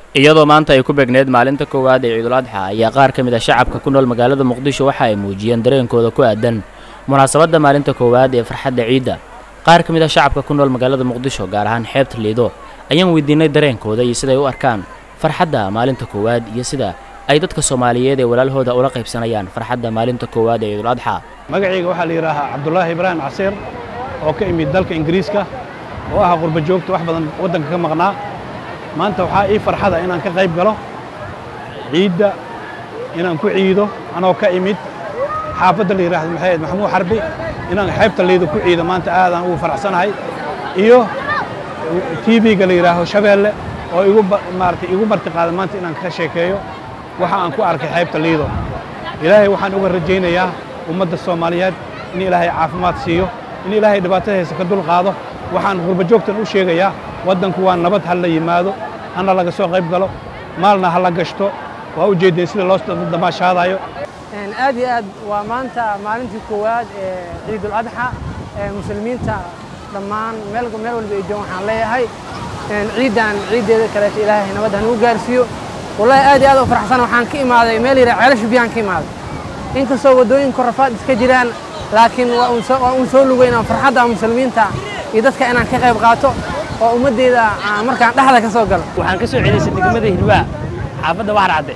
iyadoo maanta ay ku beegneed maalinta koowaad ee ciidul adxa ayaa qaar ka mid a shacabka ku nool magaalada muqdisho waxa ay muujiyeen dareenkooda ku aadan munaasabadda maalinta koowaad ee farxadda ciidda qaar ka mid a shacabka ku nool magaalada muqdisho gaar ahaan xeebta liido ayaan weydiinay dareenkooda iyo siday u arkaan farxadda maalinta koowaad iyo sida ay dadka soomaaliyeed ee walaalhooda ula qaybsanayaan farxadda maalinta koowaad ee ciidul adxa magacayga waxaa la yidhaahaa cabdulaahi ibraahim casiir oo ka imid dalka ingiriiska oo ah qurba joogta wax badan waddanka ka maqnaa maanta waxaa ii farxada inaan ka qayb galo ciidda inaan ku ciido anoo ka imid xaafadda la yidhaahdo maxay ahayd maxamuud xarbi inaan xeebta liido ku ciido maanta aadaan ugu faraxsanahay iyo tv-ga la yidhaaho shabeelle oo igu maaragtay igu marti qaada maanta inaan ka sheekeeyo waxa aan ku arkay xeebta liido ilaahay waxaan uga rajaynayaa ummadda soomaaliyeed in ilaahay caafimaad siiyo in ilaahay dhibaatada haysa ka dul qaado waxaan qurba joogtan u sheegayaa waddanku waa nabad ha la yimaado hana laga soo qayb galo maalna ha la gashto waa u jeedeen sida loo damaashaadayo aad iyo aad waa maanta maalintii koowaad ee ciidul adxa ee muslimiinta dhammaan meel meel walba ay joogan waxaan leeyahay ciiddan ciiddeeda kaleeto ilaahay nabad ha nagu gaarsiiyo wallahi aad iyo aad u faraxsan waxaan ka imaaday meel yidhaa ceelasha biyaan ka imaaday inkastoo waddooyin korafaad iska jiraan laakiin waa uun soo lugeynaa farxadda muslimiinta iyo dadka inaan ka qayb qaato oo ummaddeeda markaan dhexda ka soo galo waxaan ka soo celisay degmada hilwaa xaafadda waxar cadde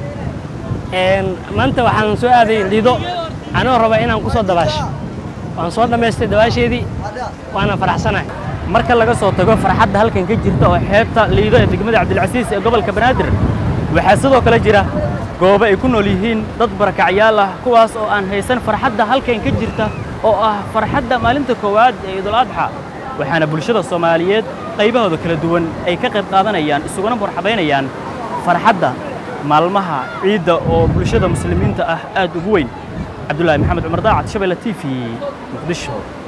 maanta waxaan soo aaday liido anoo raba inaan ku soo dabaasho waan soo dhammaystay dabaasheedii waana faraxsanahay marka laga soo tago farxadda halkan ka jirta oo xeebta liido ee degmada cabdilcasiis ee gobolka banaadir waxaa sidoo kale jira goobo ay ku nool yihiin dad barakacyaal ah kuwaas oo aan haysan farxadda halkan ka jirta oo ah farxadda maalinta koowaad ee ciidul adxa waxaana bulshada soomaaliyeed qaybahooda kala duwan ay ka qayb qaadanayaan isuguna marxabaynayaan farxadda maalmaha ciidda oo bulshada muslimiinta ah aad ugu weyn cabdullaahi maxamed cumar daacad shabeelle t v muqdisho